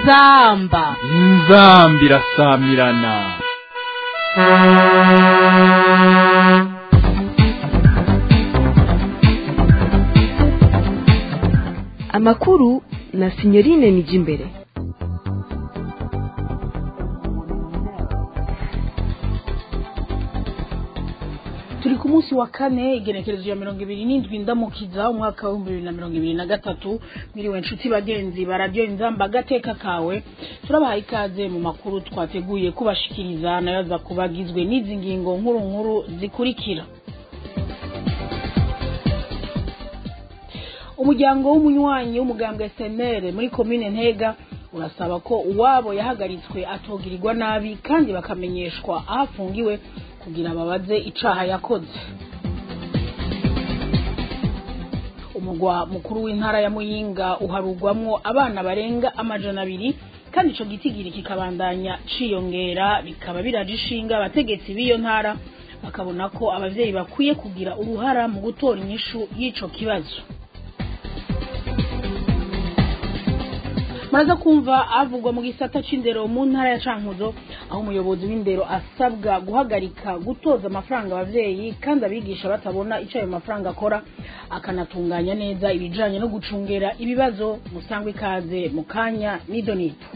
inzamba inzamba irasamirana amakuru na sinyorine nijimbere turi ku munsi wa kane igenekerezo ya mirongo ibiri n'indwi ndamukiza umwaka w'ibihumbi bibiri na mirongo ibiri na gatatu mwiriwe nshuti bagenzi bararyo inzamba agateka kawe turabahaye ikaze mu makuru twateguye kubashikiriza nayo aza kuba agizwe n'izi ngingo nkuru nkuru zikurikira umuryango w'umunywanyi w'umugambwe senere muri komine ntega urasaba ko uwabo yahagaritswe atogirirwa nabi kandi bakamenyeshwa aho afungiwe kugira babaze icaha yakoze umugwa mukuru w'intara ya muyinga uharugwamwo abana barenga amajana abiri kandi ico gitigiri kikabandanya ciyongera bikaba biraje ishinga abategetsi b'iyo ntara bakabona ko abavyeyi bakwiye kugira uruhara mu gutora inyishu y'ico kibazo muraza kumva avugwa mu gisata c'indero mu ntara ya cankuzo aho umuyobozi w'indero asabwa guhagarika gutoza amafaranga abavyeyi kandi abigisha batabona ico ayo mafaranga akora akanatunganya neza ibijanye no gucungera ibibazo musangwa ikaze mu kanya nido nito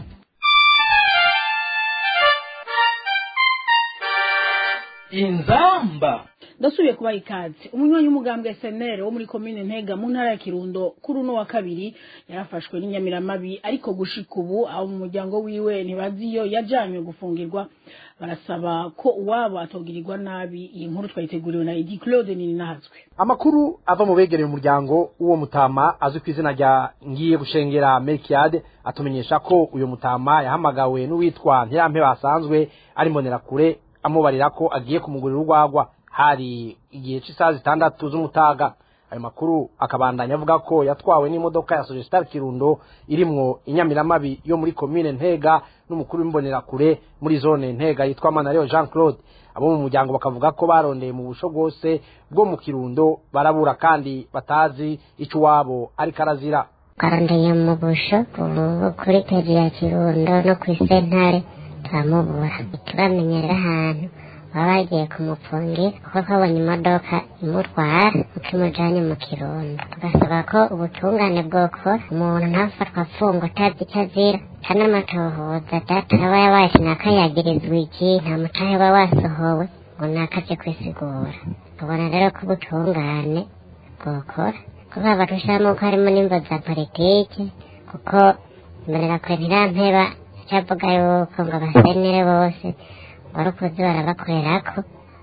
inzamba ndasubiye kubaha ikaze umunywanyi w'umugambwe SNL wo muri komine Ntega mu ntara ya Kirundo kuri uno wa kabiri yarafashwe n'inyamiramabi ariko gushika ubu abo mu muryango wiwe ntibaziyo yajanywe gufungirwa barasaba ko uwabo atogirirwa nabi iyi nkuru twayiteguriwe na Edi Claude Nininahazwe amakuru ava mu begereye umuryango w'uwo mutama azwi ku izina rya ngiye gushengera Melkiade atumenyesha ko uyo mutama yahamagawe n'uwitwa Ntirampe basanzwe ari mbonerakure amubarira ko agiye kumugurira urwagwa hari igihe cy'isaha zitandatu z'umutaga ayo makuru akabandanya avuga ko yatwawe n'imodoka ya Sogestar Kirundo irimwo inyamiramabi yo muri komine Ntega n'umukuru w'imbonerakure muri zone Ntega yitwa Manareo Jean Claude abo mu muryango bakavuga ko barondeye mu busho bwose bwo mu Kirundo barabura kandi batazi ico wabo ariko arazira twarondeye mu busho ubu kuri peji ya Kirundo no ku isentare turamubura turamenyera ahantu baba bagiye kumupfungira kuko twabonye imodoka imutwara uko imujanye mu kirundo tugasaba ko ubutungane bwokora umuntu ntafatwa afungwa utazi icyo azira kandi amatohoza data aba yabaye nakayagirizwa iki nta mutahe uba wasohowe ngo nakaje kwisigura tubona rero ko ubutungane bwokora kuko abarushamo ko harimo n'imvo za politike kuko imbonera kwe ntirampeba cyavuga yuko ngo abasenere bose warakoze barabakorerako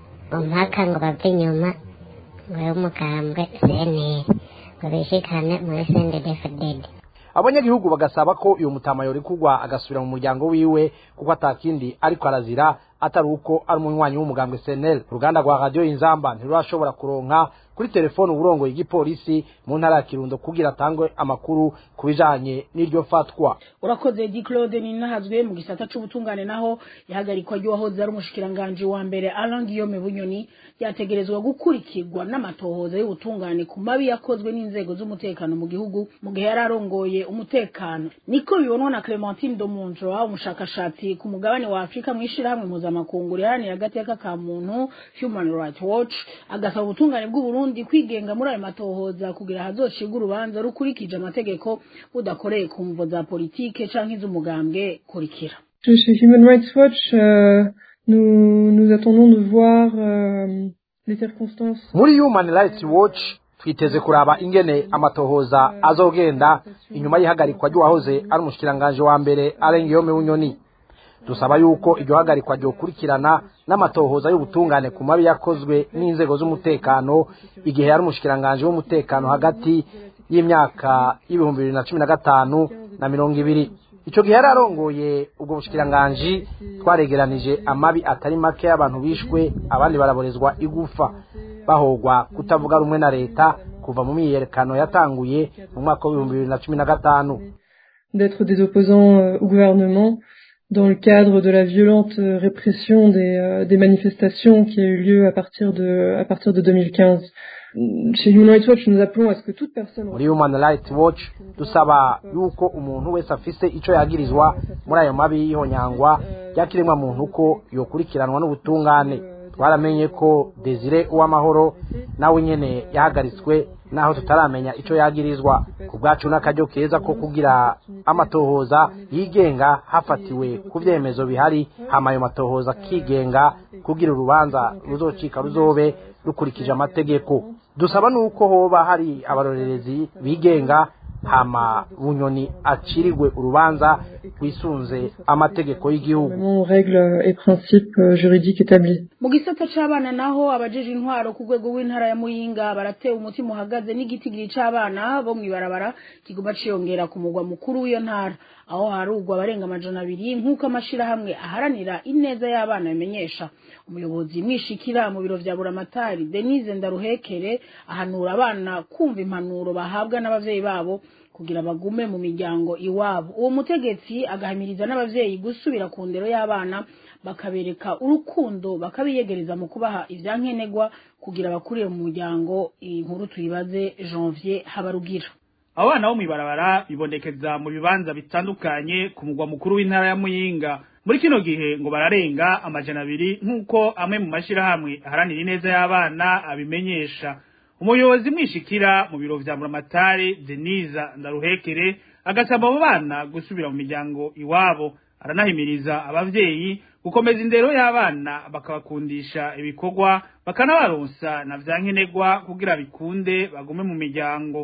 mpaka ngo bave inyuma ngo y'umugambwe cnr ngo bishikane muri sendedefded abanyagihugu bagasaba ko uyo mutama yorekurwa agasubira mu muryango wiwe kuko atakindi ariko arazira atari uko ari umunywanyi w'umugambwe CNL uruganda rwa radio inzamba ntirurashobora kuronka kuri telefone uburongoye igipolisi mu ntara ya Kirundo kugira atangwe amakuru ku bijanye n'iryo fatwa urakoze Di Claude Ninahazwe mu gisata c'ubutungane naho yahagarikwa ry'uwahoze ari umushikiranganje wa mbere Alain Guillaume Bunyoni yategerezwa gukurikirwa n'amatohoza y'ubutungane ku mabi yakozwe n'inzego z'umutekano mu gihugu mu gihe yari arongoye umutekano niko bibonwa na Clementine Domonjo umushakashatsi ku mugabane wa Afrika mu ishirahamwe mpuzamakungu riharanira agateka ka muntu Human Rights Watch agasaba ubutungane bw'u Burundi kwigenga muri ayo matohoza kugira hazocibwe urubanza rukurikije amategeko budakoreye ku mvo za politike canke iz'umugambwe kurikira Chez Human Rights Watch, euh, nous, nous attendons de voir euh, les circonstances. muri Human Rights Watch twiteze kuraba ingene amatohoza azogenda inyuma y'ihagarikwa ry'uwahoze ari umushikiranganje wa mbere Alain Guillaume Bunyoni dusaba yuko iryo hagarikwa ryokurikirana n'amatohoza y'ubutungane ku mabi yakozwe n'inzego z'umutekano igihe yari umushikiranganje w'umutekano hagati y'imyaka y'ibihumbi bibiri na cumi na gatanu na mirongo ibiri ico gihe yari arongoye ubwo bushikiranganji twaregeranije amabi atari make y'abantu bishwe abandi baraborezwa igufa bahogwa kutavuga rumwe na leta kuva mu myiyerekano yatanguye mu mwaka w'ibihumbi bibiri na cumi na gatanu d'être des opposants euh, au gouvernement dans le cadre de la violente euh, répression des, euh, des manifestations qui a eu lieu à partir de, à partir de 2015. chez Human Rights Watch nous appelons à ce que toute personne muri human rights watch dusaba yuko umuntu wese afise ico yagirizwa muri ayo mabi y'ihonyangwa ryakiremwa muntu ko yokurikiranwa n'ubutungane twaramenye ko desire uw'amahoro nawe nyene yahagaritswe naho tutaramenya ico yagirizwa ku bwacu n'akaryo keza ko kugira amatohoza yigenga hafatiwe ku vyemezo bihari hama ayo matohoza akigenga kugira urubanza ruzocika ruzobe rukurikije amategeko dusaba nuko hoba hari abarorerezi bigenga hama bunyoni acirirwe urubanza rwisunze amategeko y'igihugu vraiment aux règles et principes euh, juridiques établis. mu gisata c'abana naho abajeje intwaro ku rwego rw'intara ya muyinga baratewe umutima uhagaze n'igitigiri c'abana bo mw'ibarabara kiguma ciyongera ku mugwa mukuru w'iyo ntara aho harugwa abarenga amajana abiri nk'uko amashirahamwe aharanira ineza y'abana bimenyesha umuyobozi mwishikira mu biro vya buramatari denise ndaruhekere ahanura abana kumva impanuro bahabwa n'abavyeyi babo kugira bagume mu miryango iwabo uwo mutegetsi agahamiriza n'abavyeyi gusubira ku ndero y'abana bakabereka urukundo bakabiyegereza mu kubaha ivyankenerwa kugira bakurire mu muryango iyi nkuru tuyibaze janvier habarugira abo bana bo mw'ibarabara bibonekeza mu bibanza bitandukanye ku mugwa mukuru w'intara ya muyinga muri kino gihe ngo bararenga amajana abiri nk'uko amwe mu mashirahamwe aharanira ineza y'abana abimenyesha umuyobozi mwishikira mu biro vya buramatari deniza ndaruhekere agasaba abo bana gusubira mu miryango iwabo aranahimiriza abavyeyi gukomeza indero y'abana bakabakundisha ibikorwa bakanabaronsa na vyankenerwa kugira bikunde bagume mu miryango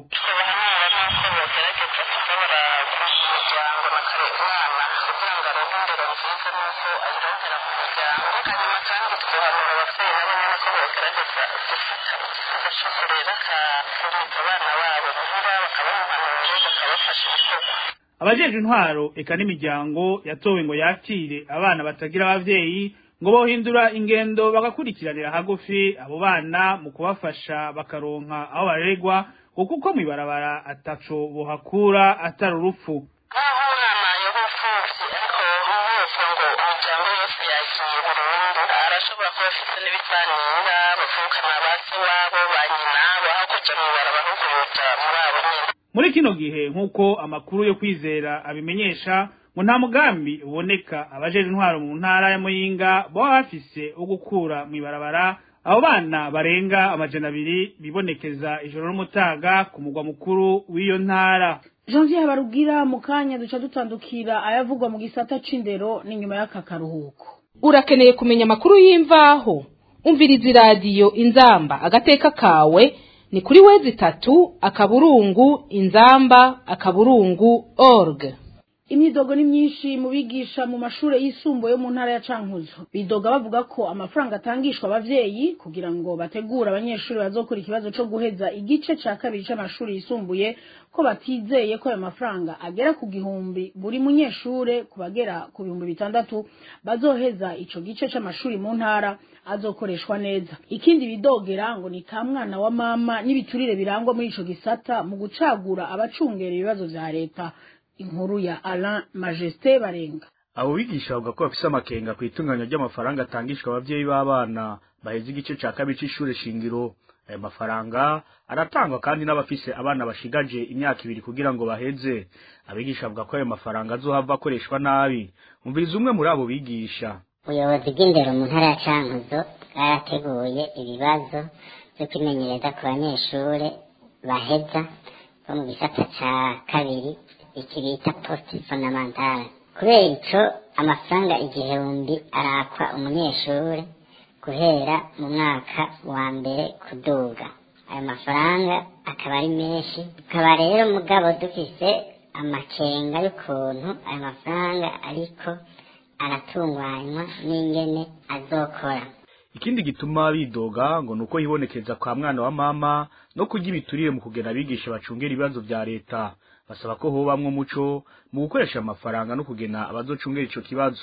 abajeje intwaro eka n'imiryango yatowe ngo yakire abana batagira abavyeyi ngo bohindura ingendo bagakurikiranira hagufi abo bana mu kubafasha bakaronka aho baregwa ngo kuko mw'ibarabara ataco bohakura atari urupfu nk'aho umwana yahufuvye ariko umuvuze ngo imiryango yose yagiye burundu arashobora kuba afite n'ibisanira bavukana ba se wabo ba nyina aho kuja mw'ibarabara ahubwo boja muri abo nyene muri kino gihe nk'uko amakuru yo kwizera abimenyesha ngo nta mugambi uboneka abajeje intwaro mu ntara ya muyinga baba bafise wo gukura mw'ibarabara abo bana barenga amajana abiri bibonekeza ijoro n'umutaga ku mugwa mukuru w'iyo ntara janvier habarugira mu kanya duca dutandukira ayavugwa mu gisata c'indero n'inyuma y'aka karuhuko urakeneye kumenya amakuru y'imvaho umviriza iradiyo inzamba agateka kawe ni kuri wezi itatu akaburungu inzamba akaburungu org imyidogo ni myinshi mu bigisha mu mashure yisumbuye yo mu ntara ya cankuzo bidoga bavuga ko amafaranga atangishwa abavyeyi kugira ngo bategure abanyeshuri bazokora ikibazo co guheza igice ca kabiri c'amashuri yisumbuye ko batizeye ko ayo mafaranga agera ku gihumbi buri munyeshure ku bagera ku bihumbi bitandatu bazoheza ico gice c'amashuri mu ntara azokoreshwa neza ikindi bidogera ngo ni ka mwana wa mama n'ibiturire birangwa muri ico gisata mu gucagura abacungera ibibazo vya leta inkuru ya Alain Majesté Barenga abo bigisha bavuga ko bafise amakenga ku itunganya ry'amafaranga atangishwa abavyeyi b'abana baheze igice ca kabiri c'ishure shingiro ayo mafaranga aratangwa kandi n'abafise abana bashigaje imyaka ibiri kugira ngo baheze abigisha bavuga ko ayo mafaranga azohava akoreshwa nabi umviriza umwe muri abo bigisha ubuyobozi bw'indero mu ntara ya cankuzo bwarateguye ibibazo vyo kwimenyereza ku banyeshure baheza bo mu gisata ca kabiri iki bita post fondamentale kubera ico amafaranga igihumbi arakwa umunyeshure guhera mu mwaka wa mbere kuduga ayo mafaranga akaba ari menshi tukaba rero mugabo dufise amakenga y'ukuntu ayo mafaranga ariko aratunganywa n'ingene azokora ikindi gituma bidoga ngo nuko hibonekeza kwa mwana wa mama no kurya ibiturire mu kugena abigisha bacungera ibibazo vya leta basaba ko hobamwo umuco mu gukoresha amafaranga no kugena abazocungera ico kibazo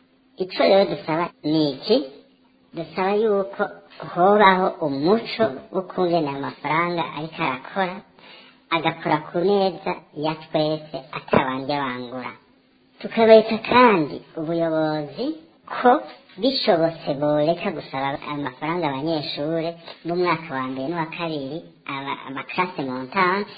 ico rero dusaba ni iki dusaba yuko hobaho umuco wo kungena ayo mafaranga ariko arakora agakora ku neza ya twese atabanje bangura tukabereka kandi ubuyobozi ko bishobotse boreka gusaba amafaranga abanyeshuri b'umwaka wa mbere n'uwa kabiri aba- amakarase montante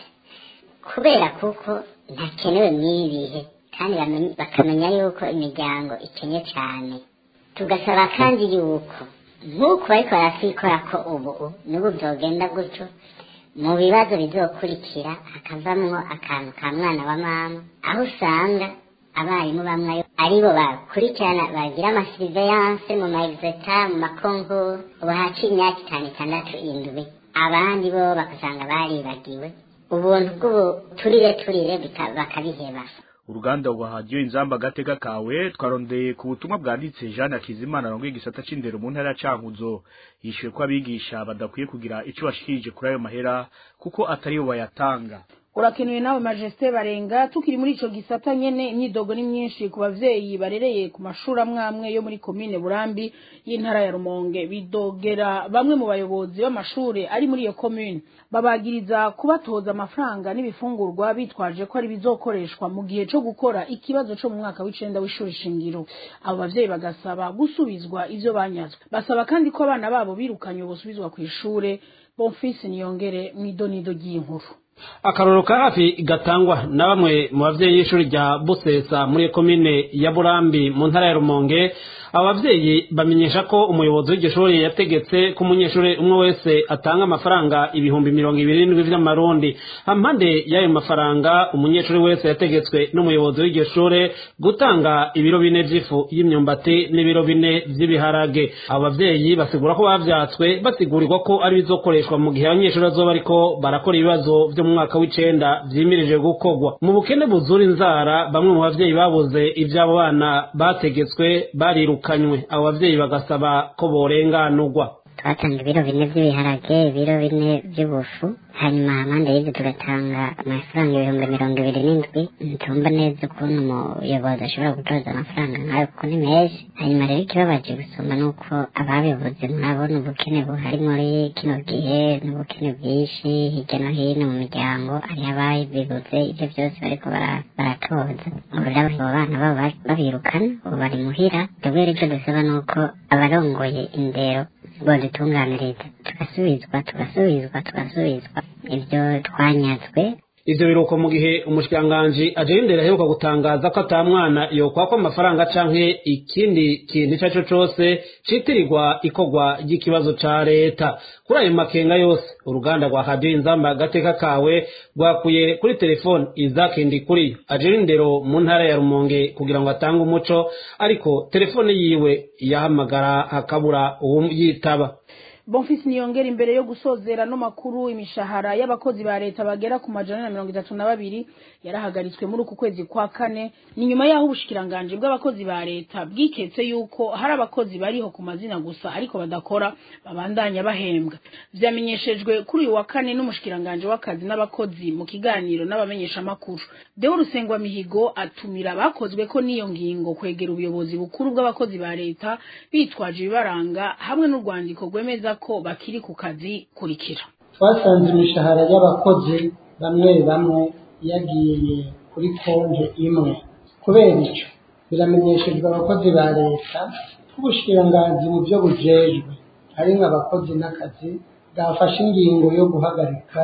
kubera kuko ntakenewe mw'ibi bihe kandi bamenye- bakamenya yuko imiryango ikenye cyane tugasaba kandi yuko nk'uko bariko baratwikora ko ubu n'ubu byogenda gutyo mu bibazo bizokurikira hakavamwo akantu ka mwana wa mama aho usanga abarimu bamwe aribo bakurikirana bagira amasiriveyanse mu maexeta mu makonkuru ubu haciye imyaka itanu itandatu indwi abandi bo bagasanga baribagiwe ubuntu bw'ubuturire turire bika- bakabiheba uruganda rwa hadiyo inzamba agateka kawe twarondeye ku butumwa bwanditse jeanne akizimana arongoye igisata c'indero mu ntara ya cankuzo yishuye ko abigisha badakwiye kugira ico bashikirije kuri ayo mahera kuko ataribo bayatanga urakenewe nawe majesté barenga tukiri muri ico gisata nyene imyidogo ni myinshi ku bavyeyi barereye ku mashuri amwe amwe yo muri komine burambi y'intara ya rumonge bidogera bamwe mu bayobozi b'amashure ari muri iyo komine babagiriza kubatoza amafaranga n'ibifungurwa bitwaje ko ari bizokoreshwa mu gihe co gukora ikibazo co mu mwaka w'icenda w'ishuri shingiro abo bavyeyi bagasaba gusubizwa ivyo banyazwe basaba kandi ko abana babo birukanywe bosubizwa kw'ishure bonfisi niyongere mw'idonido ry'inkuru akarorero ka hafi gatangwa na bamwe mu bavyeyi y'ishuri rya busesa muri komine ya burambi mu ntara ya rumonge abo bavyeyi bamenyesha ko umuyobozi w'iryo shuri yategetse ko umunyeshuri umwe wese atanga amafaranga ibihumbi mirongo ibiri n'indwi vy'amarundi hampande y'ayo mafaranga umunyeshuri wese yategetswe n'umuyobozi w'iryo shure gutanga ibiro bine vy'ifu y'imyumbati n'ibiro bine vy'ibiharage abo bavyeyi basigura ko bavyatswe basigurirwa ko ari bizokoreshwa mu gihe abanyeshuri bazoba bariko barakora ibibazo vyo mu mwaka w'icenda vyimirije gukorwa mu bukene buzura inzara bamwe mu bavyeyi babuze ivy'abo bana bategetswe barirukanywe abo bavyeyi bagasaba ko borenganurwa twatanga ibiro bine by'ibiharage ibiro bine by'ubufu hanyuma amande y'ibyo tugatanga amafaranga ibihumbi mirongo ibiri n'indwi ntumva neza ukuntu umuyobozi ashobora gutoza amafaranga nk'ayo kuko ni menshi hanyuma rero ikibabaje gusoma ni uko ababibuze murabona ubukene buhari muri kino gihe n'ubukene bwinshi hirya no hino mu miryango hariho ababibuze ibyo byose bariko bara- baratoza ubu rero abo bana babo bari- babirukana ubu bari muhira twebwe rero icyo dusaba ni uko abarongoye indero bodutunganiriza tugasubizwa tugasubizwa tugasubizwa ibyo twanyazwe ivyo biruko mu gihe umushikiranganji aje imbere aheruka gutangaza ko ata mwana yokwakwa amafaranga canke ikindi kintu ico arico cose citirirwa ikorwa ry'ikibazo ca leta kuri ayo makenga yose uruganda rwa radiyo inzamba agateka kawe rwakuye kuri telefone izakindi kuri aje indero mu ntara ya rumonge kugira ngo atange umuco ariko telefone yiwe yahamagara hakabura uwuyitaba bonfisi niyongera imbere yo gusozera no makuru imishahara y'abakozi ba leta bagera ku majana na mirongo itatu na babiri yarahagaritswe muri uku kwezi kwa kane ni nyuma y'aho ubushikiranganji bw'abakozi ba leta bwiketse yuko hari abakozi bariho ku mazina gusa ariko badakora babandanya bahembwa vyamenyeshejwe kuri uyu wa kane n'umushikiranganji w'akazi n'abakozi mu kiganiro n'abamenyeshamakuru deo rusengwa mihigo atumira abakozwe ko n'iyo ngingo kwegera ubuyobozi bukuru bw'abakozi ba leta bitwaje ibibaranga hamwe n'urwandiko rwemeza ko bakiri ku kazi kurikira twasanze imishahara y'abakozi bamwe bamwe yagiye kuri konti imwe kubera icyo biramenyeshejwe abakozi ba leta ko ubushikiranganji mu byo bujejwe ari nk'abakozi n'akazi bwafashe ingingo yo guhagarika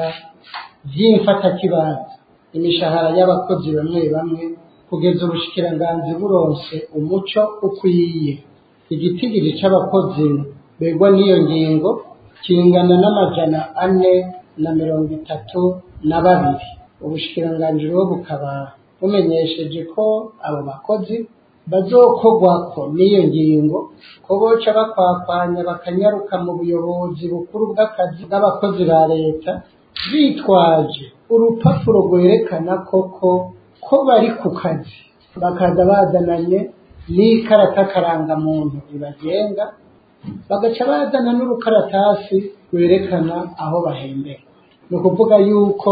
vy'imfatakibanza imishahara y'abakozi bamwe bamwe kugeza ubushikiranganji buronse umuco ukwiye igitigiri c'abakozi begwa n'iyo ngingo kingana n'amajana ane na mirongo itatu na babiri ubushikiranganji rero bukaba bumenyesheje ko abo bakozi bazokorwako n'iyo ngingo ko boca bakwakwanya bakanyaruka mu buyobozi bukuru bw'akazi bw'abakozi ba leta bitwaje urupapuro rwerekana koko ko bari ku kazi bakaza bazananye n'ikarata karangamuntu ibagenga bagaca bazana n'urukaratasi rwerekana aho bahembera ni ukuvuga yuko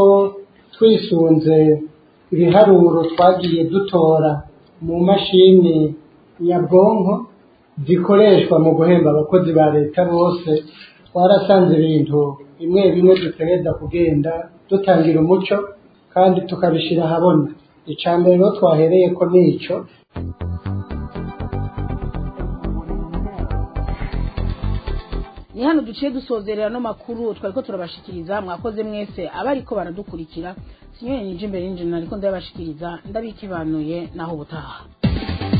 twisunze ibiharuro twagiye dutora mu mashini nyabwonko zikoreshwa mu guhemba abakozi ba leta bose twarasanze ibintu bimwe bimwe dutegereza kugenda dutangira umuco kandi tukabishyira ahabona icya mbere rero twahereye ko nico ni hano duciye dusozerera no makuru twariko turabashikiriza mwakoze mwese abariko baradukurikira sinyoni nije imbere y'injina ariko ndabashikiriza ndabikibanuye naho ubutaha